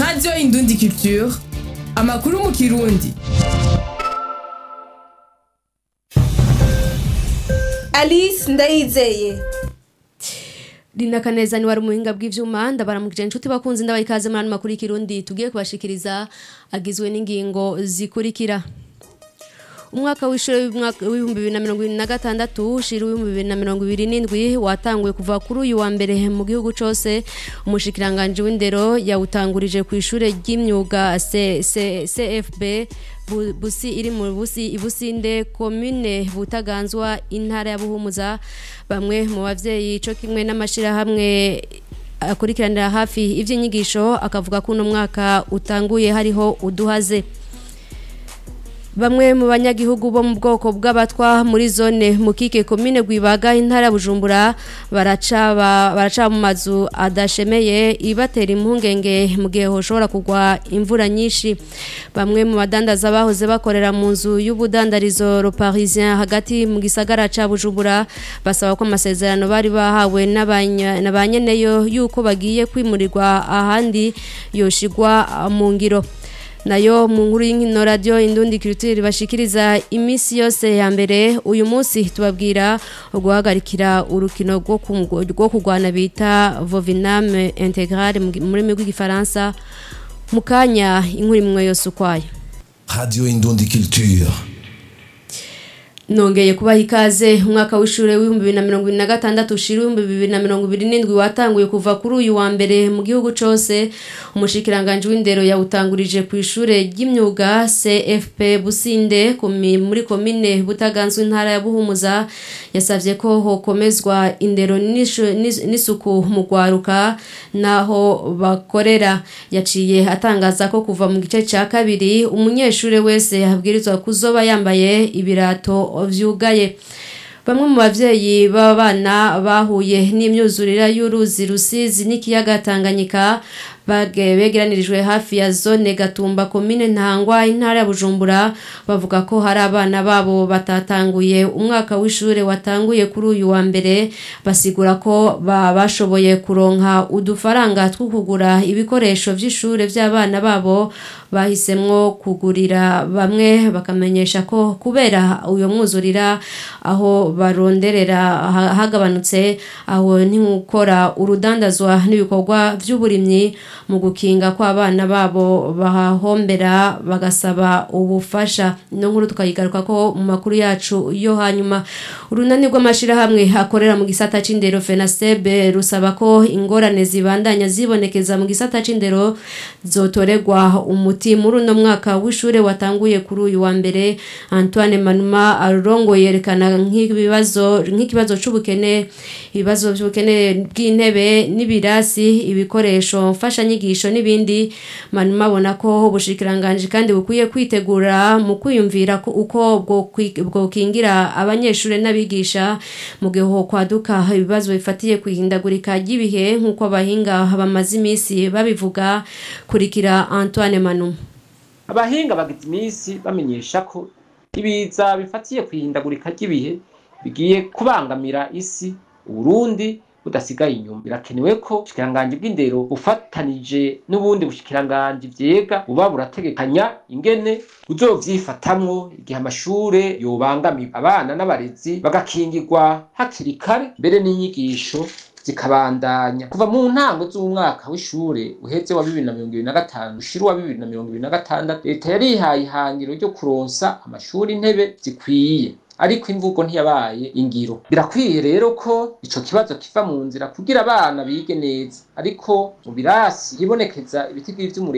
radiyo indundi culture amakuru mu kirundi alice ndayizeye Rina Kaneza ni wari umuhinga bw'ivyuma ndabaramukije inshuti bakunzi ndabaye ikaze muri ano makuru y'ikirundi tugiye kubashikiriza agizwe n'ingingo zikurikira umwaka w'ishuri w'ibihumbi bibiri na mirongo ibiri na gatandatu ushira w'ibihumbi bibiri na mirongo ibiri n'indwi watanguye kuva kuri uyu wa mbere mu gihugu cose umushikiranganji w'indero yawutangurije ku ishure ry'imyuga C- C- cfb Bu- busi iri mu busi ibusinde komine butaganzwa intara ya buhumuza bamwe mu bavyeyi co kimwe n'amashirahamwe akurikiranira hafi ivy'inyigisho akavuga ko uno mwaka utanguye hariho uduhaze Bamwe mu banyagihugu bo mu bwoko bw'abatwa muri zone mukike komine gwibaga intara ya Bujumbura baraca ba- baraca mu mazu adashemeye ibatera impungenge mu gihe hoshobora kugwa imvura nyinshi bamwe mu badandaza bahoze bakorera mu nzu y'ubudandarizo Le Parisien hagati mu gisagara ca Bujumbura basaba ko amasezerano bari bahawe n'abanya- na banyeneyo yuko bagiye kwimurirwa ahandi yoshigwa mu ngiro nayo mu nkuru y'inkino radio indundi culture bashikiriza imisi yose ya mbere uyu munsi tubabwira guhagarikira urukino rwo ku- rwo kurwana bita Vovinam Integral mu mu rurimi rw'igifaransa mu kanya inkuru imwe yose ukwayo Radio Indundi Culture. nongeye kubaha ikaze umwaka w'ishure w'ibihumbi bibiri na mirongo ibiri na gatandatu ushira ibihumbi bibiri na mirongo ibiri n'indwi watanguye kuva kuri uyu wa mbere mu gihugu cose umushikiranganji w'indero yawutangurije ku ishure ry'imyuga cfp businde komi- muri komine butaganzwe intara ya buhumuza yasavye ko hokomezwa indero n'ishu- n'is- n'isuku mu rwaruka naho bakorera yaciye atangaza ko kuva mu gice ca kabiri umunyeshure wese abwirizwa kuzoba yambaye ibirato vyugaye bamwe mu bavyeyi b'abana bahuye n'imyuzurira y'uruzi rusizi n'ikiyaga tanganyika bage- begeranirijwe hafi ya zone gatumba komine ntangwa intara ya bujumbura bavuga ko hari abana babo batatanguye umwaka w'ishure watanguye kuri uyu wa mbere basigura ko ba- bashoboye kuronka udufaranga two kugura ibikoresho vy'ishure vy'abana babo bahisemwo kugurira bamwe bakamenyesha ko kubera uyo mwuzurira aho baronderera ha- hagabanutse aho ntiwukora urudandazwa n'ibikorwa vy'uburimyi mu gukinga ko abana babo bahahombera bagasaba ubufasha ino nkuru tukayigaruka ko mu makuru yacu yo hanyuma urunani rw'amashirahamwe akorera mu gisata c'indero fenasebe rusaba ko ingorane zibandanya zibonekeza mu gisata c'indero zotorerwa umuti muri uno mwaka w'ishure watanguye kuri uyu wa mbere antoine manuma arongo yerekana nk'ibibazo nk'ikibazo c'ubukene ibibazo by'ubukene bw'intebe n'ibirasi ibikoresho mfashanyigisho n'ibindi manuma abona ko ubushikiranganje kandi bukwiye kwitegura mu kwiyumvira ko uko bwo kwi- bwokingira abanyeshure n'abigisha mu gihe ho kwaduka ibibazo bifatiye kwihindagurika ry'ibihe nk'uko abahinga bamaze iminsi babivuga kurikira antoine manuma abahinga bagize iminsi bamenyesha ko ibiza bifatiye ku ihindagurika ry'ibihe bigiye kubangamira isi uburundi budasigaye inyuma birakenewe ko ubushikiranganji bw'indero bufatanije n'ubundi bushikiranganji vyega buba burategekanya ingene buzovyifatamwo igihe amashure yobangamiwe abana n'abarezi bagakingirwa hakiri kare mbere n'inyigisho zikabandanya kuva mu ntango z'umwaka w'ishure uheze wa bibiri na mirongo ibiri na gatanu ushira uwa bibiri na mirongo ibiri na gatandatu leta yarihaye ihangiro ryo kuronsa amashuri intebe zikwiye ariko imvugo ntiyabaye ingiro birakwiye rero ko ico kibazo kiva mu nzira kugira abana bige neza ariko mu birasi hibonekeza ibitigiri vy'umuriro